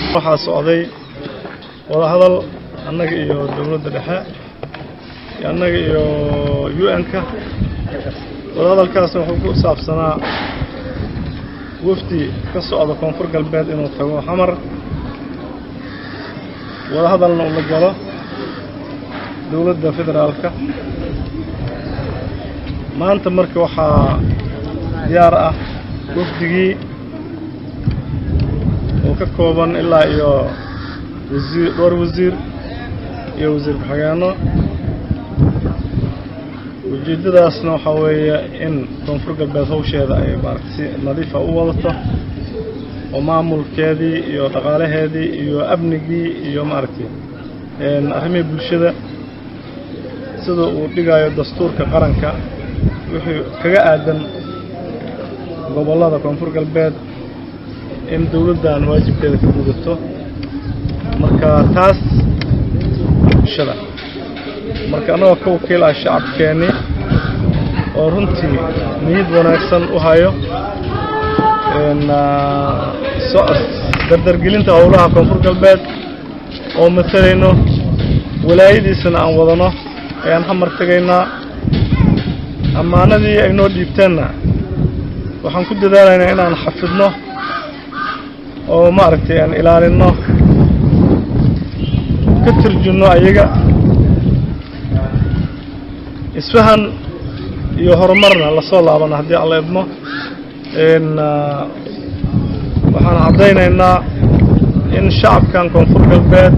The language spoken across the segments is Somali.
waxaa socday wadahadal annaga iyo dowladda dhexe iyo annaga iyo u n-ka wadahadalkaasna wuxuu ku saabsanaa wafdi ka socda koonfur galbeed inuu tago xamar wadahadalna uu la galo dowladda federaalka maanta marka waxaa diyaar ah wafdigii oo ka kooban ilaa iyo wasiir dhowr wasiir iyo wasiir ku-xigeenno ujeeddadaasna waxaa weeye in koonfur galbeed hawsheeda ay maaragta si nadiifa u wadato oo maamulkeedii iyo dhaqaalaheedii iyo amnigii iyo maaragtay arrimihii bulshada sida uu dhigayo dastuurka qaranka wixii kaga aadan gobollada koonfur galbeed in dowladdan waajibkeeda ka gudato marka taas bulshada marka annagoo ka wakiil ah shacabkeennii oo runtii niyad wanaagsan u hayo dardargelinta howlaha koonfur galbeed oo matalayno walaayadiisana aan wadano ayaan xamar tegaynaa ammaanadii ay noo dhiibteenna waxaan ku dadaalaynaa inaan xafidno oo maaragtay aan ilaalinno ka turjunno ayaga isfahan iyo horumarna lasoo laabana haddii aan la idmo waxaan caddaynaynaa in shacabkan koonfur galbeed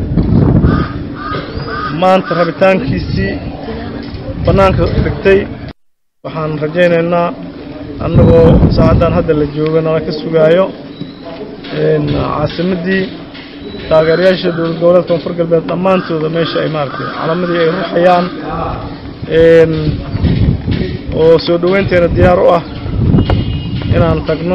maanta rabitaankiisii bannaanka dhigtay waxaan rajaynaynaa annagoo saacaddan hadda la jooga nala ka sugaayo caasimaddii taageerayaasha dowlad goboleed koonfur galbeed dhammaantooda meesha ay maaragtay calamadii ay ruxayaan oo soo dhoweynteena diyaar u ah inaan tagno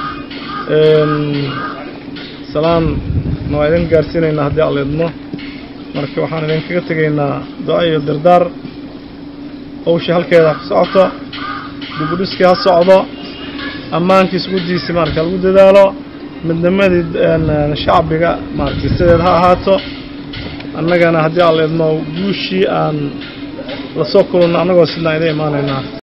salaamna waa idin gaarsiinaynaa haddii aan la idmo marka waxaan idinkaga tegaynaa duca iyo dardaar hawshii halkeeda ku socoto dibudhiskii ha socdo ammaankii isgudiisii marka lagu dadaalo midnimadii shacbiga maaragtay sideed ha ahaato annagana haddii aan la idmo guushii aan lasoo kulunno annagoo sidnaa idin imaanaynaa